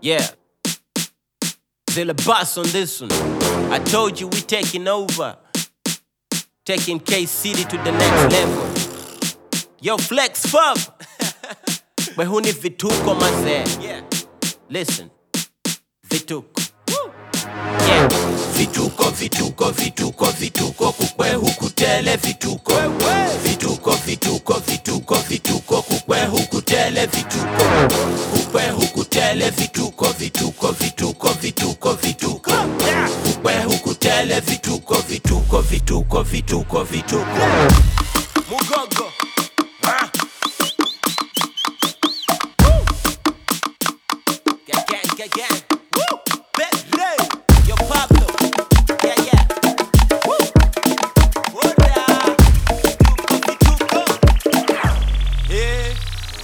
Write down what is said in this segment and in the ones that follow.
Yeah. Zilla boss on this one. I told you we taking over. Taking K City to the next level. Yo, flex fub. But who need vituko mazee? Yeah. Listen. Vituko. Yeah. vituko vituko vituko vituko kukwe hukutele vituko vituko vituko vituko vituko kukwe hukutele vituko kukwe hukutele vituko vituko vituko vituko vituko kukwe hukutele vituko vituko vituko vituko vituko Mugogo. Ah. Gang, gang, gang, gang. Woo. Bedray. Yo, Pablo. Yeah, yeah. Woo. Hola. Vituko, vituko. Eh.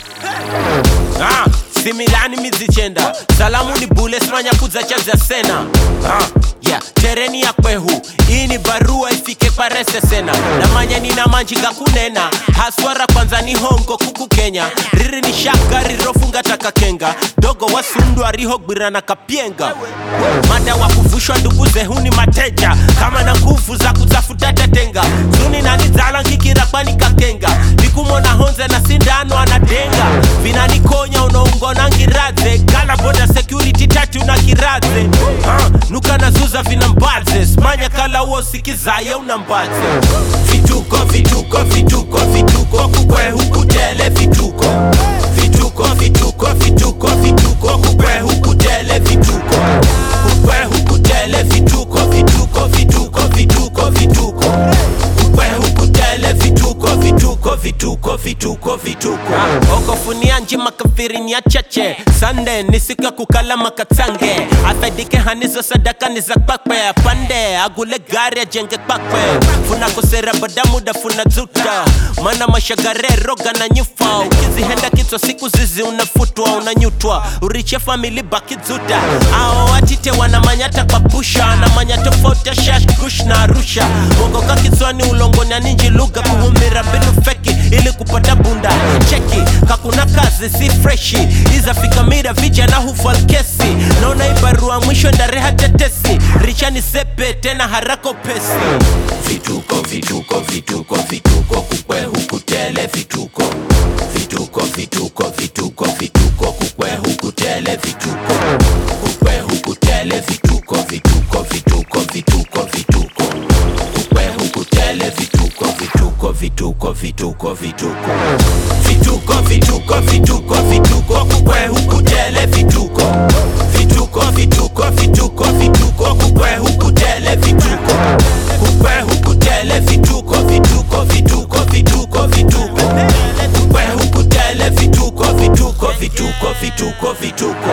Hey. Ah, similani mizichenda salamu ni bule simanyakuza chaza sena ah, yeah. tereni ya kwehu hii ni barua ifike parese sena namanya nina manjinga kunena haswara kwanza ni hongo kuku kenya riri ni shaka rirofunga takakenga dogo wasundwa rihogwira na kapyenga mada wa kuvushwa ndugu zehuni mateja kama na nguvu za kutafuta tetenga zuni nanizala ngikira kwani kakenga nikumona honze na sindano anadenga vinanikonya unaungona ngiradze kala boda security tatu na kiradze uh, nuka nazuza vina mbadze smanya kala uo sikizaye una mbadze vituko vituko vituko vituko kukwe hukutele vituko vituko vituko vituko vituko kukwe hukutele vituko kukwe hukutele vituko vituko vituko vituko vituko kukwe hukutele vituko vituko vituko vituko vituko okofunia njima kafiri ni achache sande ni siku ya kukala makatsange afaidike hanizo sadaka ni za kwakwe pande agule gari ajenge kwakwe funa kosera bada muda funa zuta mana mashagare roga na nyufa ukizihenda kitwa siku zizi unafutwa unanyutwa uriche famili baki zuta ao watite wanamanyata kwa pusha na manya tofauti ya shash kush na arusha mongoka kitswani ulongoni aninji lugha kuhumira mbinu feki ili kupata bunda cheki kakuna kazi si freshi izafika mira vijana hufal kesi naona ibarua mwisho ndareha tetesi richani sepe tena harako pesi vituko vituko vituko vituko kukwe hukutele vituko vituko vituko vituko vituko kukwe hukutele vituko kukwe hukutele vituko vituko vituko vituko vituko kukwe hukutele vituko vituko vituko vituko vituko vituko vituko vituko vituko kukwe hukutele vituko vituko vituko vituko vituko kukwe hukutele vituko kukwe hukutele vituko vituko vituko vituko vituko kukwe hukutele vituko vituko vituko vituko vituko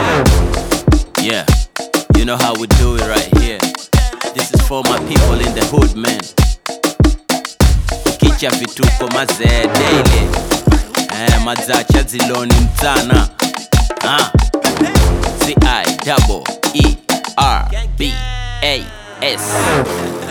Yeah, you know how we do it right here. This is for my people in the hood, man. Kicha vituko mazee daily. Eh, madzacha ziloni mtana. Ah. C I double E R B A S.